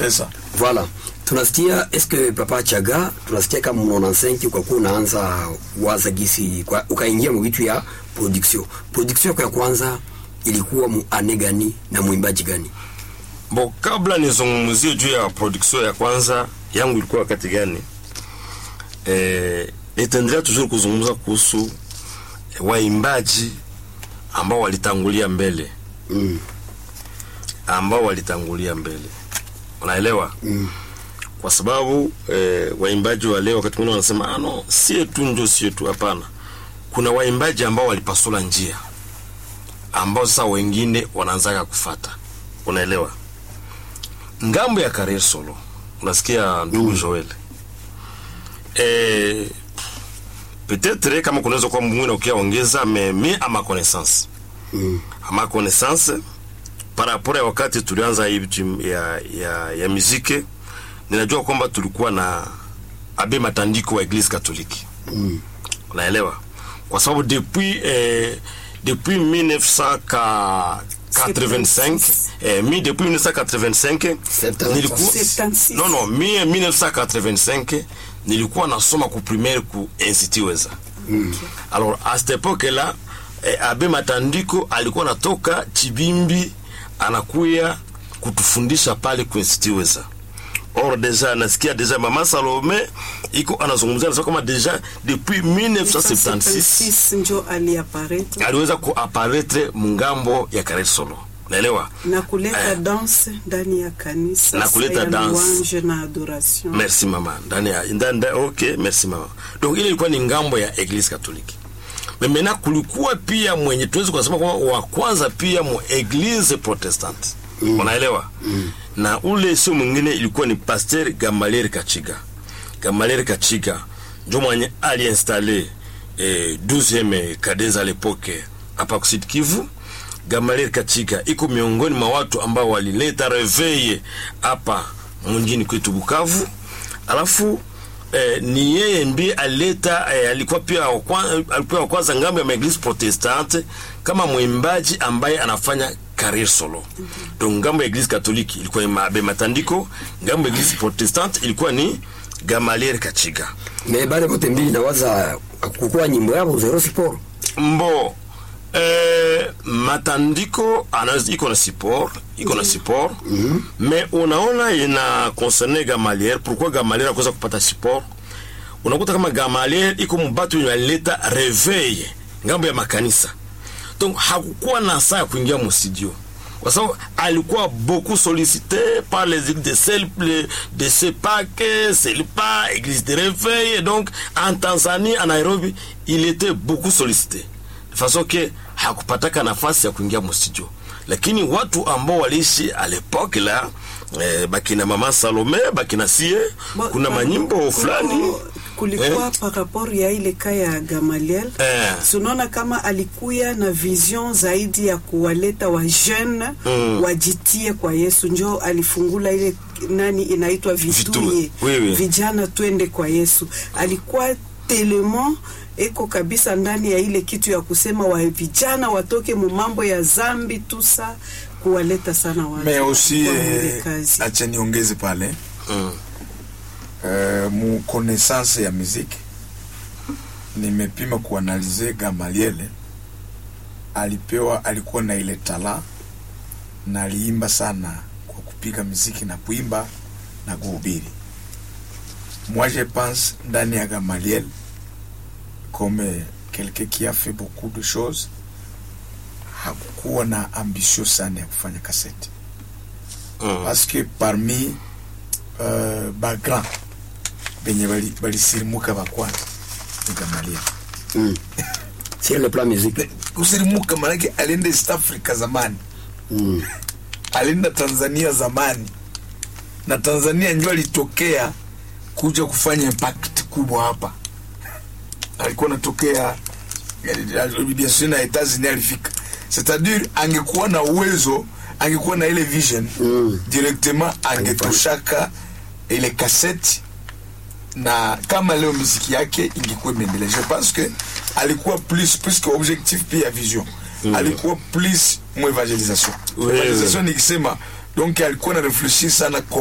c'est ça Voilà. Tunasikia eske Papa Chaga, tunasikia kama mnaona senki kwa kuwa unaanza waza gisi kwa, ukaingia mwitu ya production. Production yako ya kwanza ilikuwa mu ane gani na mwimbaji gani? Bo, kabla nizungumzie juu ya production ya kwanza yangu ilikuwa wakati gani, eh, nitaendelea toujours kuzungumza kuhusu waimbaji ambao walitangulia mbele Mm. ambao walitangulia mbele, unaelewa Mm. kwa sababu eh, waimbaji wa leo wakati mwingine wanasema ah, no, sie tu njo sie tu. Hapana, kuna waimbaji ambao walipasula njia ambao sasa wengine wanaanzaga kufata, unaelewa. Ngambo ya career solo, unasikia ndugu Joel eh, peut-être kama kunaweza kuwa mwingine ukiaongeza mais mi à ma connaissance Mm. à ma connaissance par rapport ya wakati tulianza hii vitu ya, ya, ya muziki ninajua kwamba tulikuwa na abe matandiko wa eglise katoliki Mm. unaelewa kwa sababu depuis eh, depuis 1985 eh, mi depuis 1985 Septante- nilikuwa 76. non non mi 1985 nilikuwa nasoma ku primaire ku institut weza alors à cette époque là eh, abe matandiko alikuwa natoka chibimbi anakuya kutufundisha pale ku institut weza or deja nasikia deja mama salome iko anazungumzia anasema kama deja depuis 1976 1976 njo aliaparete aliweza kuaparetre mungambo ya kare solo naelewa na kuleta Eh. danse ndani ya kanisa Na kuleta ya danse. louange na adoration merci mama ndani ya ndani ndani- ok merci mama donc ile ilikuwa ni ngambo ya eglise katoliki memena kulikuwa pia mwenye tuwezi kusema kwamba wa kwanza pia mu eglise protestante mm. unaelewa mm. na ule sio mwingine ilikuwa ni pasteur gamaliel kachiga gamaliel kachiga njo mwenye aliinstale eh, 12e cadence à l'époque hapa kusidi kivu gamaliel kachiga iko miongoni mwa watu ambao walileta reveille hapa mjini kwetu bukavu alafu eh, ni yeye ndiye alileta eh, alikuwa pia wa kwa- alikuwa wa kwanza ngambo ya maeglise protestante kama mwimbaji ambaye anafanya career solo donc ngambo ya eglise katoliki ilikuwa ni mabe matandiko ngambo ya eglise protestante ilikuwa ni gamaliel kachiga Me bale bote mbili nawaza kukuwa nyimbo yabo zero siporo. mbo eh, matandiko anaweza iko na support iko na support mm -hmm. mais unaona ina concerne Gamaliel pourquoi Gamaliel akosa kupata support unakuta kama Gamaliel iko mubatu yenye alileta reveil ngambo ya makanisa donc hakukuwa na saa ya kuingia mu studio kwa sababu alikuwa beaucoup sollicité par les églises de Selple, de Sepak, Selpa, église de réveil. Et donc, en Tanzanie, en Nairobi, il était beaucoup sollicité. De façon que hakupataka nafasi ya kuingia mu studio. Lakini watu ambao waliishi à l'époque là, eh, bakina mama Salome, bakina sie, Bo- kuna pa- manyimbo kuko- fulani kulikuwa par rapport ya ile ka ya Gamaliel Eh. tunaona kama alikuya na vision zaidi ya kuwaleta wa jeune Mm. wajitie kwa Yesu, njo alifungula ile nani inaitwa vituye Oui, oui. vijana twende kwa Yesu. Alikuwa telemo eko kabisa ndani ya ile kitu ya kusema wa vijana watoke mu mambo ya zambi tusa kuwaleta sana watu mais aussi kwa ile eh, kazi. acha niongeze pale mm. euh, mu connaissance ya muziki nimepima kuanalize Gamaliele alipewa alikuwa na ile tala na aliimba sana kwa kupiga muziki na kuimba na kuhubiri. Moi je pense ndani ya Gamaliel comme quelqu'un qui a fait beaucoup de choses, hakukuwa na ambition sana ya kufanya kaseti Mm. parce que parmi uh, bagrand benye bali- balisirimuka bakwanza ni Gamaliel. Mm. Sur le plan musique. Kusirimuka manake alienda East Africa zamani, Mm. alienda Tanzania zamani, na Tanzania ndio alitokea kuja kufanya impact kubwa hapa. Alikuwa anatokea bien sûr na Etats-Unis alifika, c'est-à-dire angekuwa na uwezo, angekuwa na ile vision Mm. directement angetoshaka ile kaseti na kama leo muziki yake ingekuwa imeendelea. Je pense que alikuwa plus plus que objectif pia vision Mm. alikuwa plus mu evangelisation Oui, evangelisation nikisema donc alikuwa na refleshir sana